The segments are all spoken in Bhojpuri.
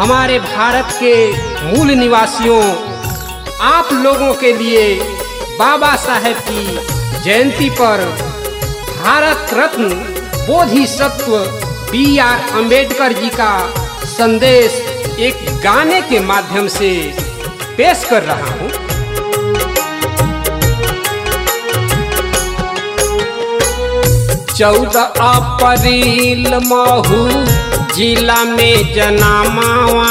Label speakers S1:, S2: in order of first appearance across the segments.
S1: हमारे भारत के मूल निवासियों आप लोगों के लिए बाबा साहेब की जयंती पर भारत रत्न बोधिसत्व बी आर अम्बेडकर जी का संदेश एक गाने के माध्यम से पेश कर रहा हूँ चौदह अप्रैल महू जिला में जनामावा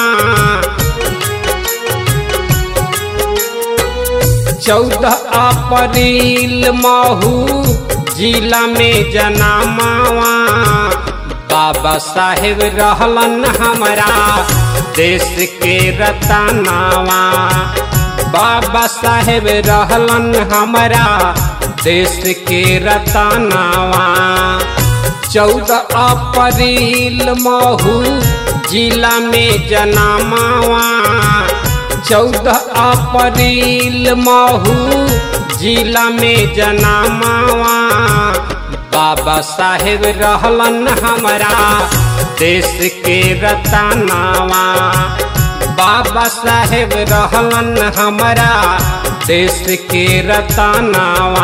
S1: चौदह अप्रैल महू जिला में जनामावा बाबा साहेब रहलन हमारा देश के रतनावा बाबा साहेब रहलन हमारा देश के रतनावा चौदह अप्रैल महू जिला में जनामावा चौदह अप्रैल महू जिला में जनामावा बाबा साहेब रहलन हमारा देश के रतनावा बाबा साहेब रहलन हमारा देश के रतनावा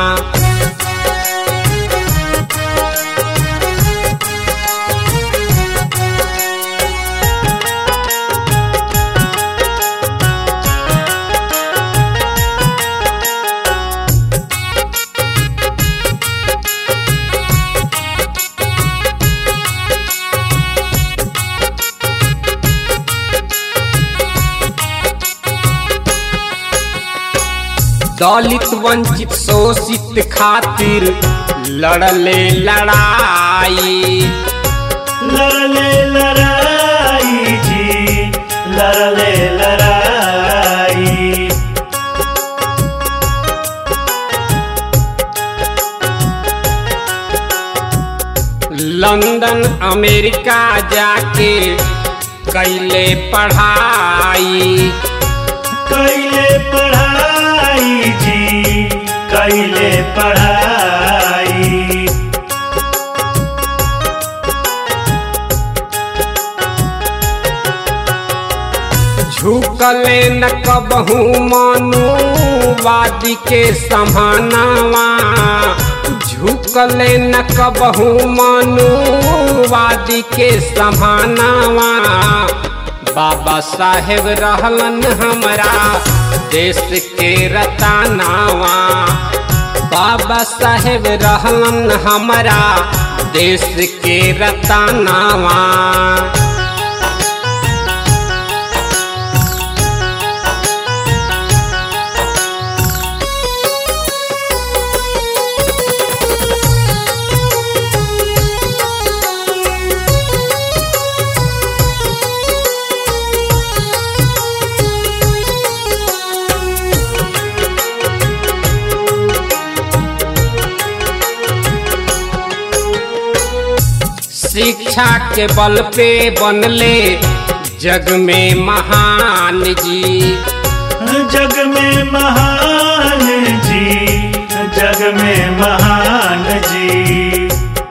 S1: दलित वंचित शोषित खातिर लड़ले लड़ाई
S2: लड़ले लड़ाई जी लड़ले लड़ाई
S1: लंदन अमेरिका जाके कैले पढ़ाई
S2: कैले पढ़ाई जी कैले पढ़ाई
S1: झुकले न कबहू मनुवादी के समानावा झुकले न कबहू मनुवादी के समानावा बाबा साहेब रहलन हमारा देश के रतानावा बाबा साहेब रहलन हमारा देश के रतानावा शिक्षा के बल पे बनले जग में महान जी
S2: जग में महान जी जग में महान जी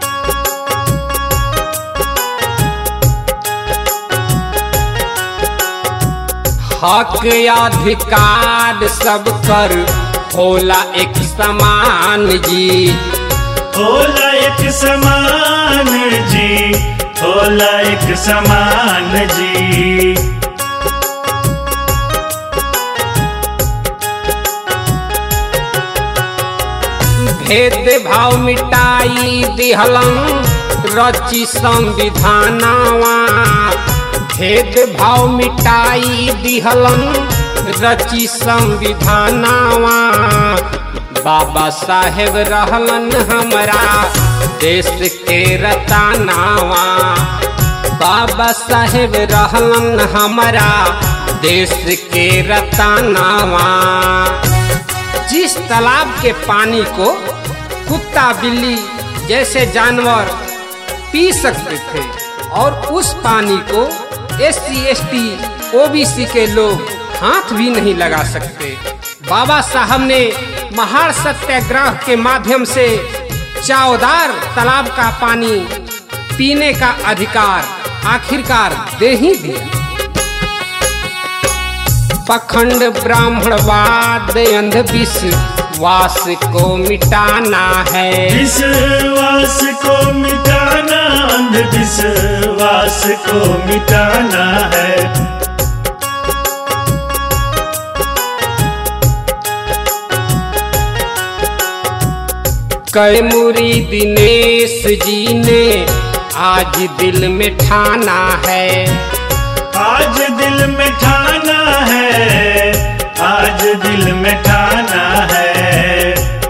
S1: हक अधिकार सब कर होला एक समान जी
S2: होला एक समान जी होला एक समान जी
S1: भेद भाव मिटाई दिहलन रची संविधानावा भेद भाव मिटाई दिहलन रची संविधानावा बाबा साहेब रहलन हमारा देश के रतानावा बाबा साहेब रहलन हमारा देश के रतानावा जिस तालाब के पानी को कुत्ता बिल्ली जैसे जानवर पी सकते थे और उस पानी को S C S T O B C के लोग हाथ भी नहीं लगा सकते बाबा साहब ने महार सत्याग्रह के माध्यम से चावदार तालाब का पानी पीने का अधिकार आखिरकार दे ही दिया पखंड ब्राह्मणवाद अंधविश्वास को मिटाना है
S2: विश्वास को मिटाना अंधविश्वास को मिटाना है
S1: कैमुरी दिनेश जी ने आज दिल में ठाना है
S2: आज दिल में ठाना है आज दिल में ठाना है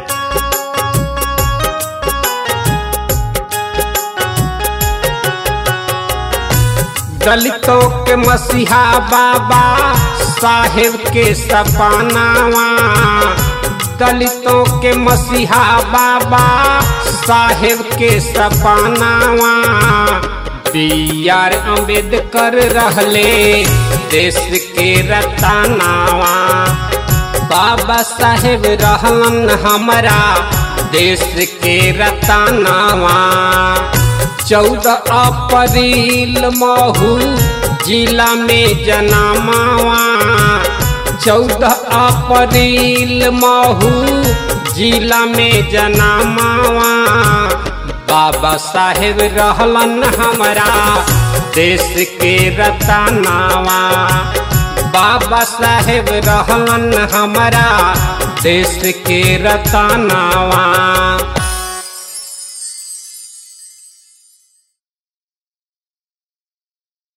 S1: दलितों के मसीहा बाबा साहेब के सपानावा दलितों के मसीहा बाबा साहेब के सपानावा बी आर अम्बेडकर रहले देश के रतानावा बाबा साहेब रहलन हमारा देश के रतानावा चौदह अप्रैल महू जिला में जनामावा चौदह अप्रैल महू जिला में जनामावा बाबा साहेब रहलन हमारा देश के रतानावा बाबा साहेब रहलन हमारा देश के रतानावा